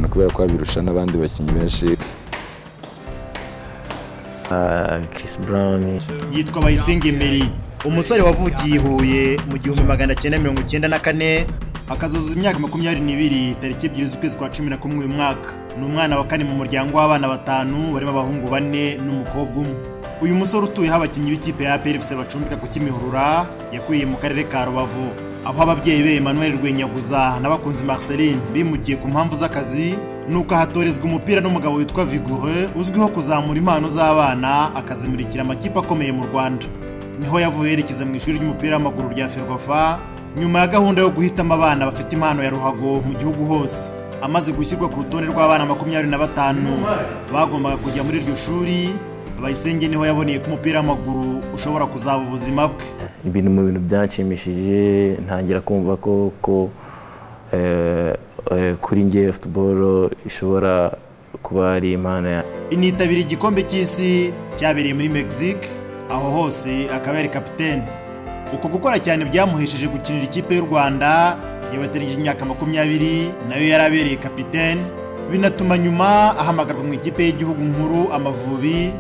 kubera ko abirusha n'abandi bakinnyi benshi Chris Brown yitwa Bayisenga Emery umusore wavukiye i Huye mu gihumbi magana cyenda mirongo icyenda na kane akazuzuza imyaka makumyabiri n'ibiri tariki ebyiri z'ukwezi kwa cumi na kumwe uyu mwaka ni umwana wa kane mu muryango w'abana batanu barimo abahungu bane n'umukobwa umwe uyu musore utuyeho abakinnyi b'ikipe ya APR FC bacumbika ku Kimihurura yakuriye mu karere ka Rubavu aho ababyeyi be Emmanuel Rwenyaguza n'abakunzi Marceline bimukiye ku mpamvu z'akazi nuko ahatorezwa umupira n'umugabo witwa Vigure uzwiho kuzamura impano z'abana akazimurikira amakipe akomeye mu Rwanda niho yavuye yerekeza mu ishuri ry'umupira w'amaguru rya Ferwafa nyuma ya gahunda yo guhitamo abana bafite impano ya ruhago mu gihugu hose amaze gushyirwa ku rutonde rw'abana makumyabiri na batanu bagombaga kujya muri iryo shuri Bayisenge niho yaboneye ko umupira w'amaguru ushobora kuzaba ubuzima bwe ibintu mu bintu byanshimishije ntangira kumva ko ko eh, eh, kuri njye football ishobora kuba ari impano yanjye initabira igikombe cy'isi cyabereye muri Mexique aho hose akaba yari kapitene uko gukora cyane byamuhesheje gukinira ikipe y'u Rwanda yabateranije imyaka makumyabiri nayo yari abereye kapitene binatuma nyuma ahamagarwa mu ikipe y'igihugu nkuru Amavubi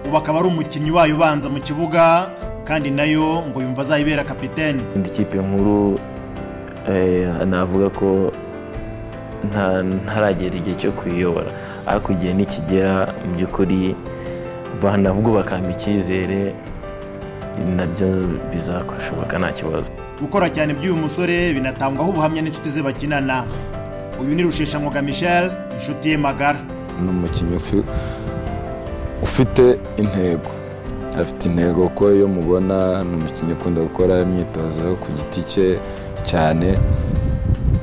ubu akaba ari umukinnyi wayo ubanza mu kibuga kandi nayo ngo yumva azayibera kapitene indi kipe nkuru eh, navuga ko nta- ntaragera igihe cyo kuyiyobora ariko igihe nikigera mu by'ukuri bana ahubwo bakampa icyizere nabyo bizakoshoboka nta kibazo gukora cyane by'uyu musore binatangwaho ubuhamya n'inshuti ze bakinana uyu ni rusheshangoga michel inshuti ye magara ni umukinnyi ufi- ufite intego afite intego kuko iyo mubona ni umukinnyi ukunda gukora imyitozo ku giti cye cyane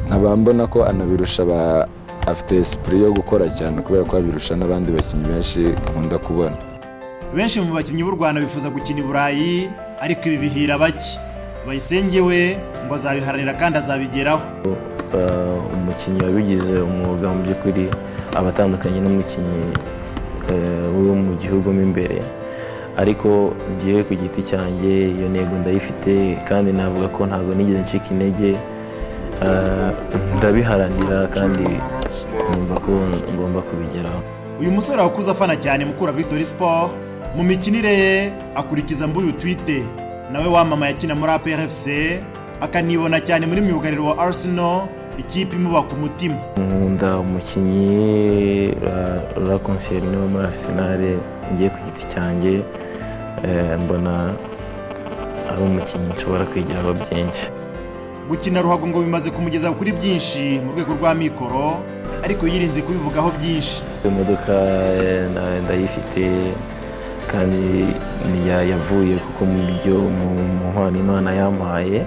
nkaba mbona ko anabirusha ba- afite esipuri yo gukora cyane kubera ko abirusha n'abandi bakinnyi benshi nkunda kubona benshi mu bakinnyi b'u rwanda bifuza gukina i burayi ariko ibi bihira bake bayisenge we ngo azabiharanira kandi azabigeraho Eh, umukinnyi wabigize umwuga mu by'ukuri aba atandukanye n'umukinnyi eh, wo mu gihugu mo imbere ariko ngiye ku giti cyanjye iyo ntego ndayifite kandi navuga ko ntabwo nigeze ncika intege Eh, ndabiharanira kandi numva ko ngomba kubigeraho uyu musore wakuze afana cyane mukura victory sport mu mikinire ye akurikiza mbuyu twite nawe wamamaye akina muri APR FC akanibona cyane muri myugariro wa Arsenal ikipe imubaka umutima nkunda umukinnyi ra- ra konsiyeri wo muri Arsenal ngiye ku giti cyanjye eh, mbona ari umukinnyi nshobora kwigiraho byinshi gukina ruhago ngo bimaze kumugeza kuri byinshi mu rwego rwa mikoro ariko yirinze kubivugaho byinshi imodoka eh, nda- ndayifite kandi ni ya- yavuye kuko mu byo mu- mu mpano imana yampaye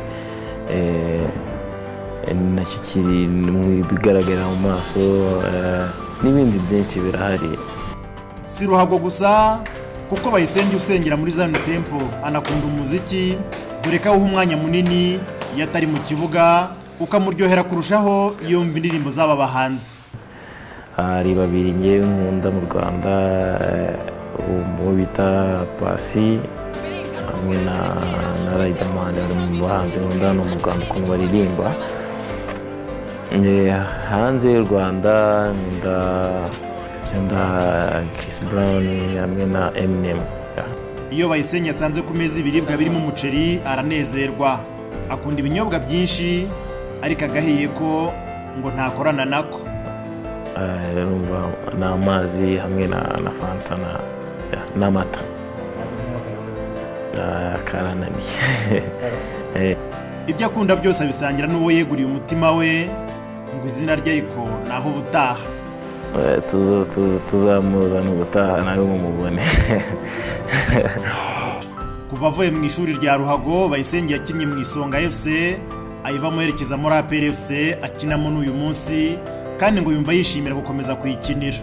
eh, eh, nacyo kiri mu bigaragarira mu maso eh, n'ibindi byinshi birahari si ruhago gusa kuko bayisenge usengera muri Zion Temple anakunda umuziki dore ko awuha umwanya munini iyo atari mu kibuga ukamuryohera kurushaho iyo yumva indirimbo z'aba bahanzi hari babiri ngewe nkunda mu rwanda eh, uwo bita pasi hamwe na na riderman bari mu bahanzi nkunda hano mu rwanda ukuntu baririmba Eh, hanze y'u rwanda nkunda nkunda chris brown hamwe na eminem iyo bayisenge yasanze ku meza ibiribwa birimo umuceri aranezerwa akunda ibinyobwa byinshi ariko agahiye ko ngo ntakorana nako Eh, urumva ni amazi hamwe na na fanta na- yeah, n'amata Eh, karananiye ibyo akunda byose abisangira n'uwo yeguriye umutima we ngo izina rye ariko naho ubutaha Eh, tuza tuza tuzamuzana ubutaha nawe mumubone kuva avuye mu ishuri rya ruhago bayisenge yakinnye mu isonga fc ayivamo yerekeza muri apr fc akinamo n'uyu munsi kandi ngo yumva yishimira gukomeza kuyikinira